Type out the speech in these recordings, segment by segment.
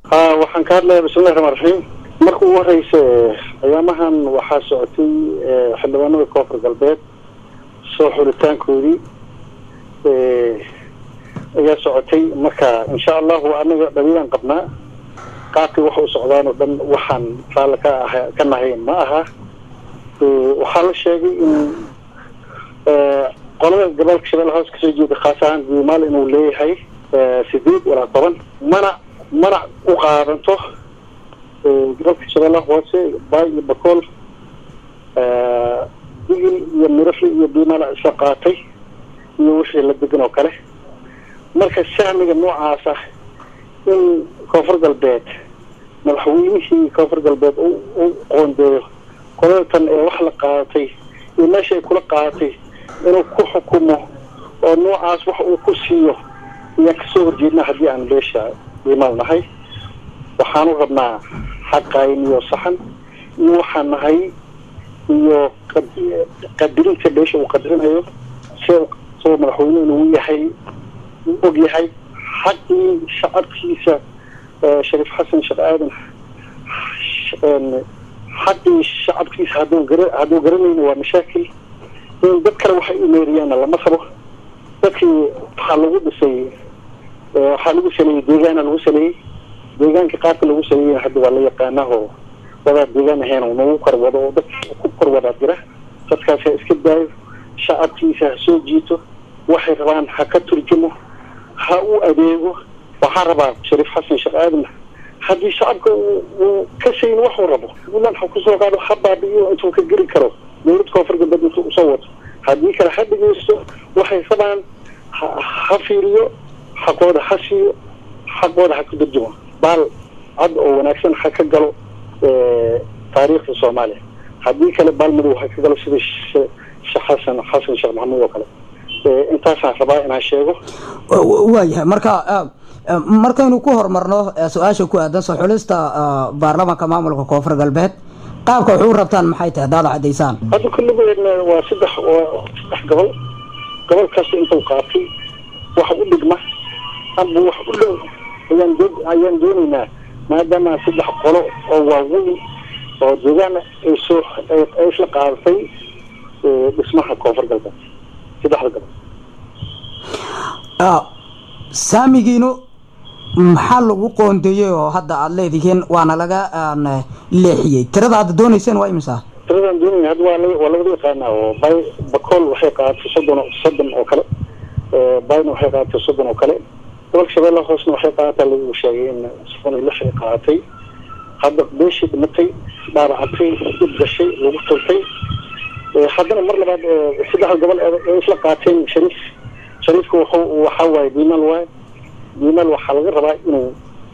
ha waxaan ka hadlaya bismillahi raxmaan raxiim marka ugu horeysa ayaamahan waxaa socotay xildhibaanada koonfur galbeed soo xulitaankoodii ayaa socotay marka insha allahu anaga dhaliilaan qabnaa qaabkay wax u socdaan oo dhan waxaan raalli ka ah ka nahayn ma aha waxaa la sheegay in qolada gobolka shabeelle hoos kasoo jeeda khaas ahaan guumaal inuu leeyahay sideed walaa toban mana mana u qaadanto gobolka shabeelle hoose baay iyo bakool digil iyo mirafli iyo biimaala isla qaatay iyo wixii la degan oo kale marka sahmiga noocaas ah in koonfur galbeed madaxweynihii koonfur galbeed u qoondeeyo qoladatan ee wax la qaadatay iyo meesha ay kula qaadatay inuu ku xukumo oo noocaas wax uu ku siiyo ayaan kasoo horjeednaa haddii aan beesha biimaal nahay waxaanu rabnaa xaqaayn iyo saxan iyo waxaan nahay iyo qadirinta beesha uu qadirinayo si soo madaxweyne inuu yahay og yahay xaqii shacabkiisa shariif xasan sheekh aadan xaqii shacabkiisa hadduu gara hadduu garanayna waa mashaakil in dad kale waxay u meeriyaanna lama rabo dadkii waxaa lagu dhisay waxaa lagu saleeyey deegaana lagu saleeyey deegaanka qaabka lagu saleeyeyna hadda waa la yaqaanaho wadaa deegaan ahayn oo nagu korwado oo dadka ku korwadaa jira dadkaas ha iska daayo shacabkiisa ha soo jiito waxay rabaan ha ka turjumo ha u adeego waxaa rabaa shariif xasan sheekh aadan haddii shacabka uu ka sayin waxuu rabo buntland ha kusoo qaado ha baabi'iyo intuu ka geli karo dowlad koonfur galbeed intuu usoo wato haddii kale ha dhegeysto waxay rabaan ha fiiriyo xaqooda ha siiyo xaqooda ha ku durjumo baal cad oo wanaagsan ha ka galo taariikhda soomaaliya haddii kale baal madow ha ka galo sida sheekh xasan xasan sheekh maxamuud oo kale intaasaan rabaa inaan sheego waayahay marka markaynu ku horumarno su-aasha ku aadan soo xulista baarlamaanka maamulka koonfur galbeed qaabka waxu rabtaan maxay tahay hadaad cadaysaan hadda kulligoodna waa saddex saddex gobol gobol kasta intuu qaatay wax u dhigma amba wax u dhow ayaan ayaan doonaynaa maadaama saddex qolo oo waaweyn oo deegaan ay soo ay isla qaadatay dhismaha koonfur galbeed saddexda gobol saamigiinu maxaa lagu qoondeeyey oo hadda aada leedihiin waana laga leexiyey tirada aad dooneyseen waa imisa tiradaan doonayna hadda waa waa labada yaqaanaa oo bay bakool waxay qaadatay soddon soddon oo kale bayna waxay qaadatay soddon oo kale gobolka shabeelle hoosna waxay qaadataa lagu sheegay in soddon iyo lix ay qaadatay hadda beeshii dhimatay dhaabacatay dhib gashay lagu turtay haddana mar labaad saddexda gobol ee isla qaateen shariif shariifka wuxuu waxaa waaye biimal waaye biimal waxaa laga rabaa inuu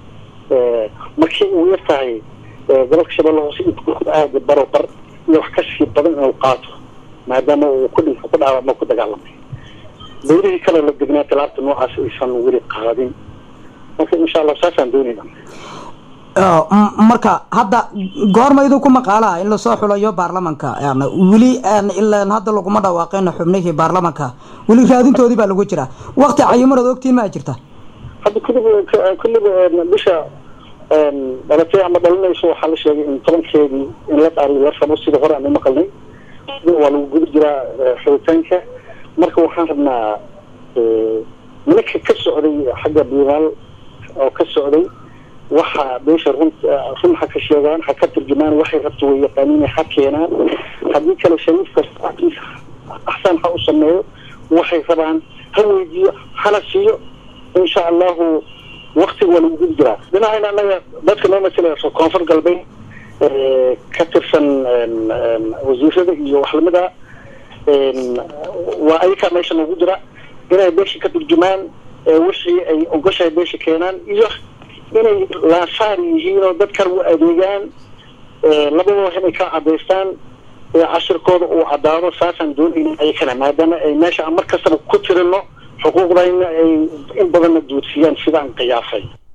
markii uu yar tahay gobolka shabeelle hoose aada baro bar iyo wax kasii badan inuu qaato maadaama uu ku dhinto ku dhaawacmo ku dagaalamay dowlihii kale la degnaa tilaabta noocaas aysan weli qaadin marka insha allah saasaan doonayna marka hadda goorma idinku maqaalaha in lasoo xulayo baarlamanka weli ilaa hadda laguma dhawaaqeen xubnihii baarlamanka weli raadintoodii baa lagu jiraa wakti cayimanood ogtiin maa jirta hadda kulliba kulliba bisha dhalatay ama dhalinayso waxaa la sheegay in tobankeedii in la dhaariyo la rabo sida hore aan u maqalnay waa lagu guda jiraa xulitaanka marka waxaan rabnaa nimanka ka socday xagga biimaal oo ka socday waxa beesha run run ha ka sheegaan ha ka turjumaan waxay rabto way yaqaaniin ha keenaan haddii kale shariifka saackiisa axsaan ha u sameeyo waxay rabaan ha weydiiyo hana siiyo insha allahu waktiga waa lagu gudi jiraa dhinacayna anaga dadka noo masalaya koonfur galbeed ka tirsan wasiirada iyo wax lamid a waa ayakaa meesha noogu jira inay beesha ka turjumaan wixii ay ogoshahay beesha keenaan iyo inay laasaar yihiin oo dad kale u adeegaan labadaba inay ka cadaystaan cashirkooda uu caddaado saasaan doonayna ayakana maadaama ay meesha aan mar kastaba ku tirino xuquuqdayna ay in badanna duudsiyaan sidaan qiyaasay